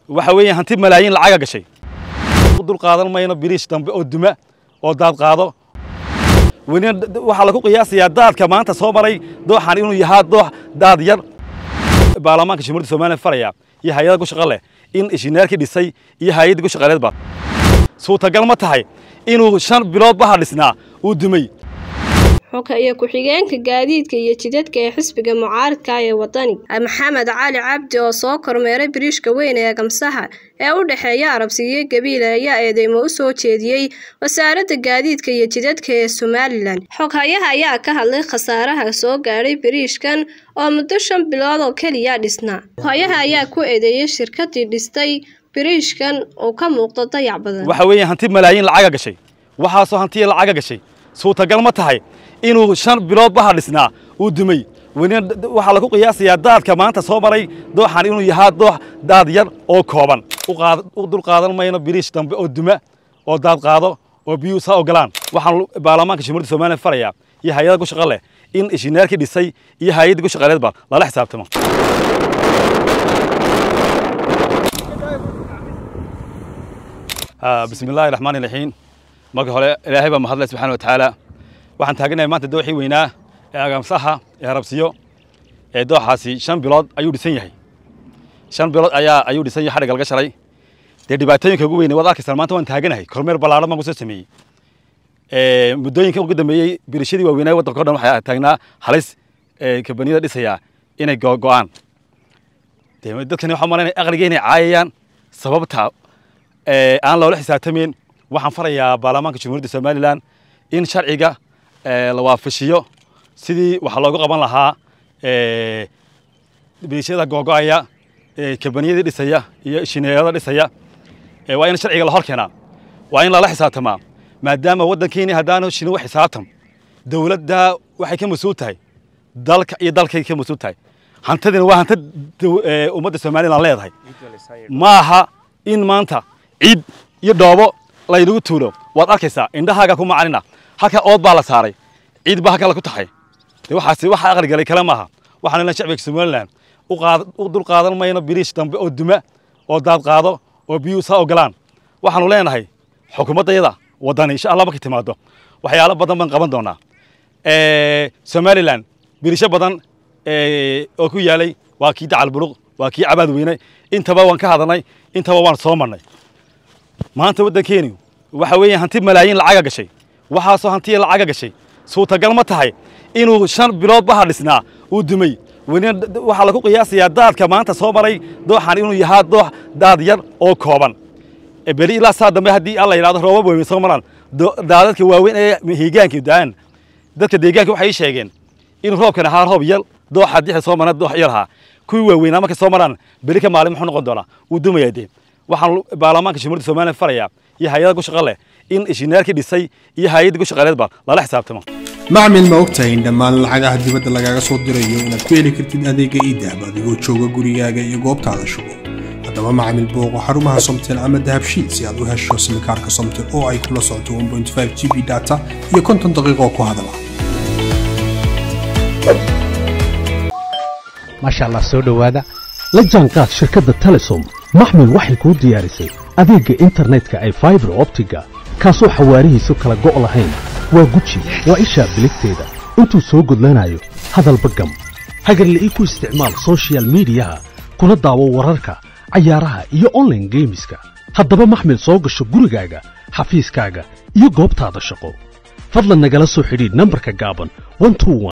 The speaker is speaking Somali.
waxa weeye hanti malaayiin lacaga gashay dul qaadan mayno biriish dambe oo duma oo daad qaado welina waxaa lagu qiyaasayaa daadka maanta soo maray dooxan inuu yahaa doox daad yar baarlamaanka jamhuuriyadda somaliya faraya iyo hay-ada ku shaqo leh in ishineerkii dhisay iyo hay-addii ku shaqaleedba suurtagal ma tahay inuu shan bilood baha dhisnaa uu dumay xogka iyo ku-xigeenka gaadiidka iyo jidadka ee xisbiga mucaaridka ee wadani maxamed cali cabdi oo soo kormeeray biriishka weyn ee gamsaha ee u dhexeeya arabsiiyo gabiile ayaa eedeymo u soo jeediyey wasaaradda gaadiidka iyo jidadka ee somalilan xoghayaha ayaa ka hadlay khasaaraha soo gaadhay biriishkan oo muddo shan bilood oo keliya dhisnaa xoghayaha ayaa ku eedeeyey shirkadii dhistay biriishkan oo ka muuqdo dayac badan waxa weeye hanti malaayiin lacaga gashay waxaasoo hantiya lacaga gashay suurtagal ma tahay inuu shan bilood baha dhisnaa uu dumay welina waxaa lagu qiyaasayaa daadka maanta soo maray dooxan inuu yahaa doox daad yar oo kooban u dul qaadan mayno biriish dambe oo duma oo daad qaado oo biyuhu saa ogolaan waxaan baarlamaanka jamhuuriyadda somaliya faraya iyo hay-ada ku shaqo leh in ishineerkii dhisay iyo hay-addii ku shaqaleedba lala xisaabtamo bismi illaahi raxmaani raxiim marka hore ilaahay baa mahadleh subxana wa tacaala waxaan taaganahay maanta dooxii weynaa ee agamsaha ee harabsiyo ee dooxaasi shan bilood ayuu dhisan yahay shan bilood ayaa ayuu dhisan yahay xadhigga laga shalay dee dhibaatooyinka ugu weynay waad arkaysaan maanta waan taaganahay kormeer ballaadhan baan kusoo sameeyey muddooyinka ugu dambeeyey birishadii waaweynaa waddanka o dhan waxaa taagnaa halis kabaniyada dhisayaa inay go'aan dee dadkani waxaa malaynaya aqliga inay caayayaan sababta aan loola xisaabtamayn waxaan farayaa baarlamaanka jamhuuriyadda somalilan in sharciga la waafashiyo sidii waxa loogu qaban lahaa birishada googo'aya kabaniyadii dhisaya iyo shineeyada dhisaya waa in sharciga la hor keenaa waa in lala xisaabtamaa maadaama waddankeeni haddaanu shini u xisaabtam dowladda waxay ka mas-uul tahay dalka iyo dalkay ka mas-uul tahay hantadina waa hanta ummadda somalilan leedahay ma aha in maanta ciid iyo dhoobo laynagu tuulo waad arkaysaa indhahaaga ku macanina halka ood baa la saaray ciid baa halka la ku taxay de waxaasi waxa aqli galay kale maaha waxaan ilaa shacbiga somaliland u dul qaadan mayno biriish dambe oo duma oo daad qaado oo biyuhu saa ogolaan waxaanu leenahay xukuumaddayada waddani insha allah markay timaado waxyaalo badan baan qaban doonaa somaliland biriisho badan oo ku yaalay waa kii dacal buluq waa kii cabaad weyne intaba waan ka hadalnay intaba waan soo marnay maanta waddankeeni waxa weeye hanti malaayiin lacaga gashay waxaasoo hantiya lacaga gashay suurtagal ma tahay inuu shan bilood baha dhisnaa uu dumay welina waxaa lagu qiyaasayaa daadka maanta soo maray dooxan inuu yahaa doox daad yar oo kooban beri ilaa saa dambe haddii alla yidhahdo roobab waaweyn soo maraan daadadka waaweyn ee hiigaanka da'an dadka deegaanka waxay sheegeen inuu roobkan ahaa roob yar dooxa dixda soo marna doox yar ahaa kuwii waaweynaa markay soo maraan beri ka maalin muxuu noqon doonaa wuu dumayaa dee waxaan baarlamaanka jamhuuriyadda somaliya faraya iyo hay-ada ku shaqo leh in ishineerkii dhisay iyo hay-addii ku shaqaleedba lala xisaabtamo macmil ma ogtahay in dhammaan lacagaha dibadda lagaaga soo dirayo inaad ku heli kartid adeega iidahab adigoo jooga gurigaaga iyo goobtaada shugo haddaba macmil booqo xarumaha somtel ama dahabshiil si aad u hesho simikaarka somtel oo ay kula socoto g b data iyo konton daqiiqoo ku hadala maasha allah soo dhowaada la jaanqaad shirkadda telesom maxmil waxay kuu diyaarisay adeegga internetka ay faibar optiga kaasoo xawaarihiisu kala go' lahayn waa guji waa ishaa biligteeda intuu soo gudlanayo hadalba gam hagarle ii ku isticmaal sochial midiyaha kuna daawo wararka cayaaraha iyo onlaine geemiska haddaba maxmil soo gasho gurigaaga xafiiskaaga iyo goobtaada shaqo fadlan nagala soo xidhiidh nambarka gaaban